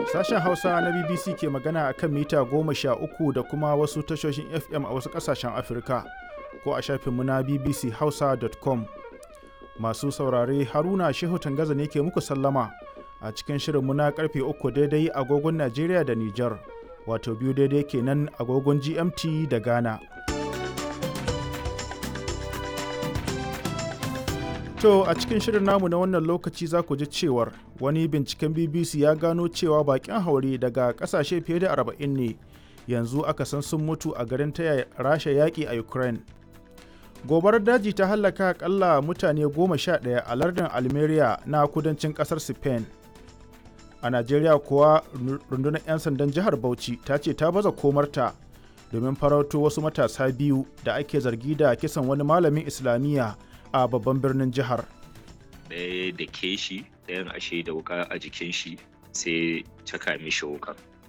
Sashen Hausa na BBC ke magana a kan mita goma sha uku da kuma wasu tashoshin FM a wasu ƙasashen Afirka ko a shafinmu na bbchausa.com. Masu saurare Haruna Shehu Tangaza ne ke muku sallama a cikin shirinmu na karfe uku daidai agogon Najeriya da Nijar, wato biyu daidai kenan agogon GMT da Ghana. To a cikin shirin namu na wannan lokaci za ku ji cewar wani binciken BBC ya gano cewa bakin haure daga kasashe fiye da 40 ne yanzu aka san sun mutu a garin taya rasha yaƙi a Ukraine. Gobarar daji ta hallaka akalla mutane goma sha ɗaya a lardin Almeria na kudancin ƙasar Spain. A Najeriya kuwa rundunar 'yan sandan jihar Bauchi ta ce ta baza komarta domin farauto wasu matasa biyu da ake zargi da kisan wani malamin Islamiyya a babban birnin jihar. Ɗaya da ke shi ɗayan ashe da wuka a jikin shi sai caka mishi wukan